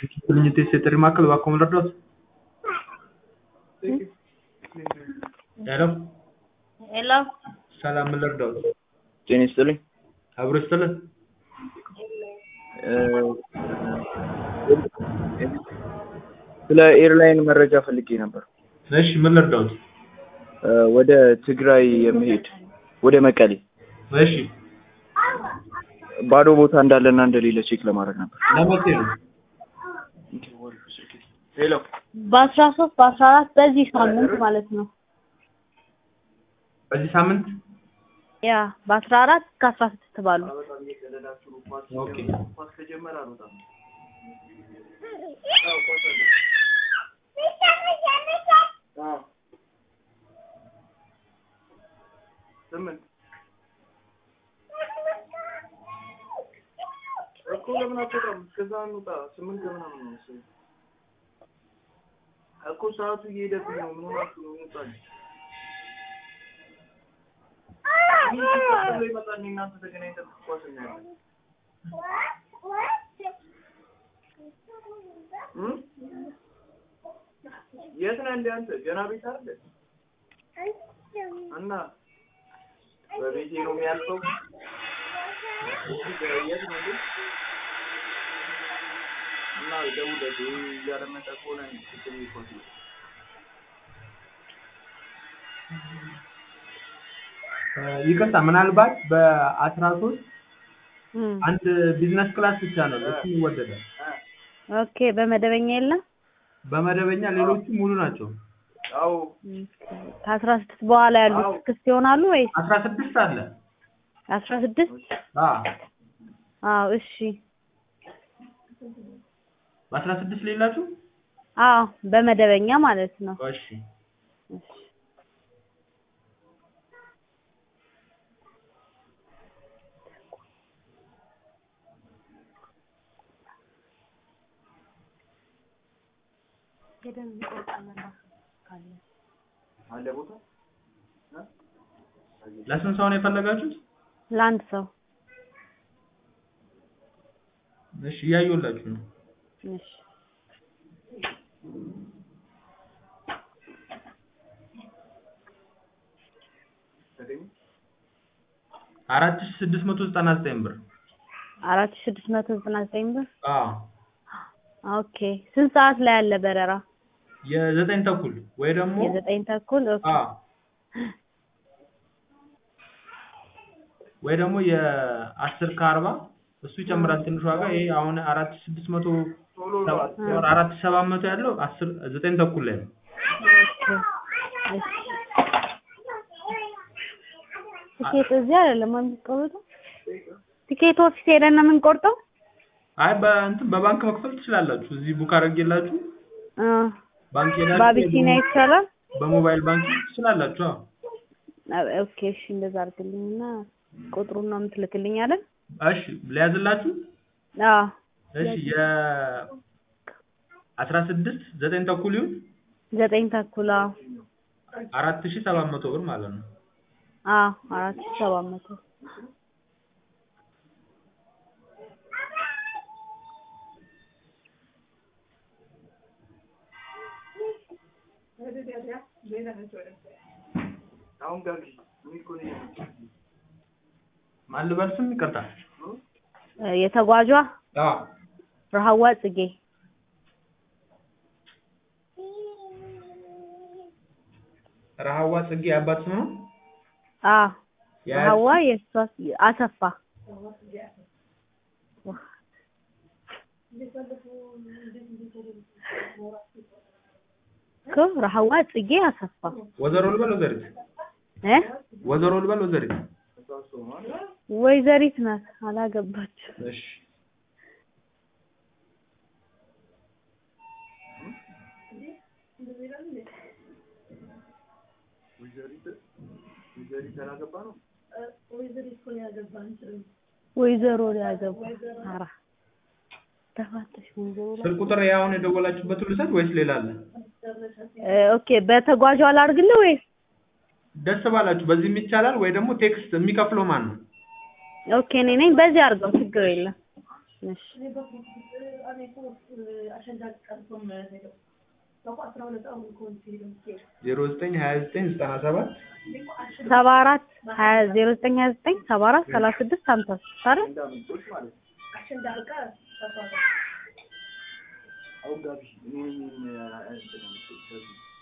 Cliente ጥሪ ማዕከል እባክዎ ምን ልርዳዎት? ሄሎ ሄሎ ሰላም ምን ልርዳዎት? ጤና ይስጥልኝ። አብሮ ይስጥልን። ስለ ኤርላይን መረጃ ፈልጌ ነበር። እሺ ምን ልርዳዎት? ወደ ትግራይ የመሄድ ወደ መቀሌ እሺ ባዶ ቦታ እንዳለና እንደሌለ ቼክ ለማድረግ ነበር። ለመቼ ነው? ሄሎ በአስራ ሶስት በአስራ አራት በዚህ ሳምንት ማለት ነው። በዚህ ሳምንት ያ በአስራ አራት እስከ አስራ ስድስት ባሉ ኦኬ ስምንት እኮ ለምን አትወጣም? እስከዛ እንውጣ። ስምንት ከምናምን ነው መሰለኝ እኮ ሰዓቱ እየሄደብኝ ነው። ምን ሆናችሁ ነው? እንውጣለን። ይህ ሲቀጥል ይመጣል። እኔ እናንተ ተገናኝተን ኳስ እናያለን። እም? የት ነህ እንደ አንተ? ገና ቤት አይደል? እና በቤቴ ነው የሚያልፈው። የት ነው ግን? እና ደውለህ እያደመጠ ከሆነ ስትል ይኮት ነው ይቅርታ ምናልባት በአስራ ሶስት እም፣ አንድ ቢዝነስ ክላስ ብቻ ነው እሱ ይወደዳል። ኦኬ በመደበኛ የለም። በመደበኛ ሌሎቹ ሙሉ ናቸው። አዎ ከአስራ ስድስት በኋላ ያሉት ክፍት ይሆናሉ ወይስ አስራ ስድስት አለ። አስራ ስድስት አ አዎ እሺ በአስራ ስድስት ሌላችሁ? አዎ በመደበኛ ማለት ነው። እሺ እሺ አለ ቦታ ለስንት ሰው ነው የፈለጋችሁት? ለአንድ ሰው እሺ እያየሁላችሁ ነው። እሺ ተገኘ አራት ሺህ ስድስት መቶ ዘጠና ዘጠኝ ብር። አራት ሺህ ስድስት መቶ ዘጠና ዘጠኝ ብር አዎ ኦኬ ስንት ሰዓት ላይ ያለ በረራ? የዘጠኝ ተኩል ወይ ደግሞ የዘጠኝ ተኩል ኦኬ አዎ ወይ ደግሞ የአስር ከአርባ እሱ ይጨምራል ትንሽ ዋጋ። ይሄ አሁን አራት ሺህ ስድስት መቶ ቶሎ ሰባ- አራት ሺህ ሰባት መቶ ያለው አስር ዘጠኝ ተኩል ላይ ነው። ኦኬ እሺ ቲኬት እዚህ አይደለም የምንቆርጠው? ቲኬት ኦፊስ ሄደን ነው የምንቆርጠው? አይ በእንትን በባንክ መክፈል ትችላላችሁ። እዚህ ቡክ አድርጌላችሁ አ ባንክ ሄዳችሁ በአቢሲኒያ ይቻላል? በሞባይል ባንክ ትችላላችሁ። አዎ አ- ኦኬ እሺ እንደዛ አድርግልኝና ቁጥሩን ነው የምትልክልኝ አይደል? እሺ ሊያዝላችሁ። አዎ እሺ የ አስራ ስድስት ዘጠኝ ተኩል ይሁን ዘጠኝ ተኩል አዎ አራት ሺህ ሰባት መቶ ብር ማለት ነው። አዎ አራት ሺህ ሰባት መቶ አሁን ጋር ምን እኮ ነው ማን ልበል ስም ይቅርታ። እ የተጓዧ አዎ ረሃዋ ጽጌ ረሃዋ ጽጌ አባት ስም ነው። አዎ የአያት ረሃዋ የእሷ አሰፋ እኮ ረሃዋ ጽጌ አሰፋ ወዘሮ ልበል ወዘሪት እ ወዘሮ ልበል ወዘሪት። ወይዘሪት ናት አላገባችም። እሺ ወይዘሪት ወይዘሪት ያላገባ ነው ወይዘሮ ሊያገባ ኧረ ተፋተሽ ወይዘሮ ላይ ስልክ ቁጥር ያሁን የደወላችሁበት ልውሰድ ወይስ ሌላ አለ? እ ኦኬ በተጓዧ ላድርግልህ ወይስ ደስ ባላችሁ በዚህም ይቻላል ወይ ደግሞ ቴክስት የሚከፍለው ማን ነው? ኦኬ እኔ ነኝ። በዚህ አድርገው ችግር የለም። እሺ ዜሮ ዘጠኝ ሀያ ዘጠኝ ዘጠና ሰባት ሰባ አራት ሀያ ዜሮ ዘጠኝ ሀያ ዘጠኝ ሰባ አራት ሰላሳ ስድስት ሀምሳ ስድስት አይደል እንዳምንጦች ማለት ነው። አውጋቢ እኔ እኔ እንትን ነው የምትለው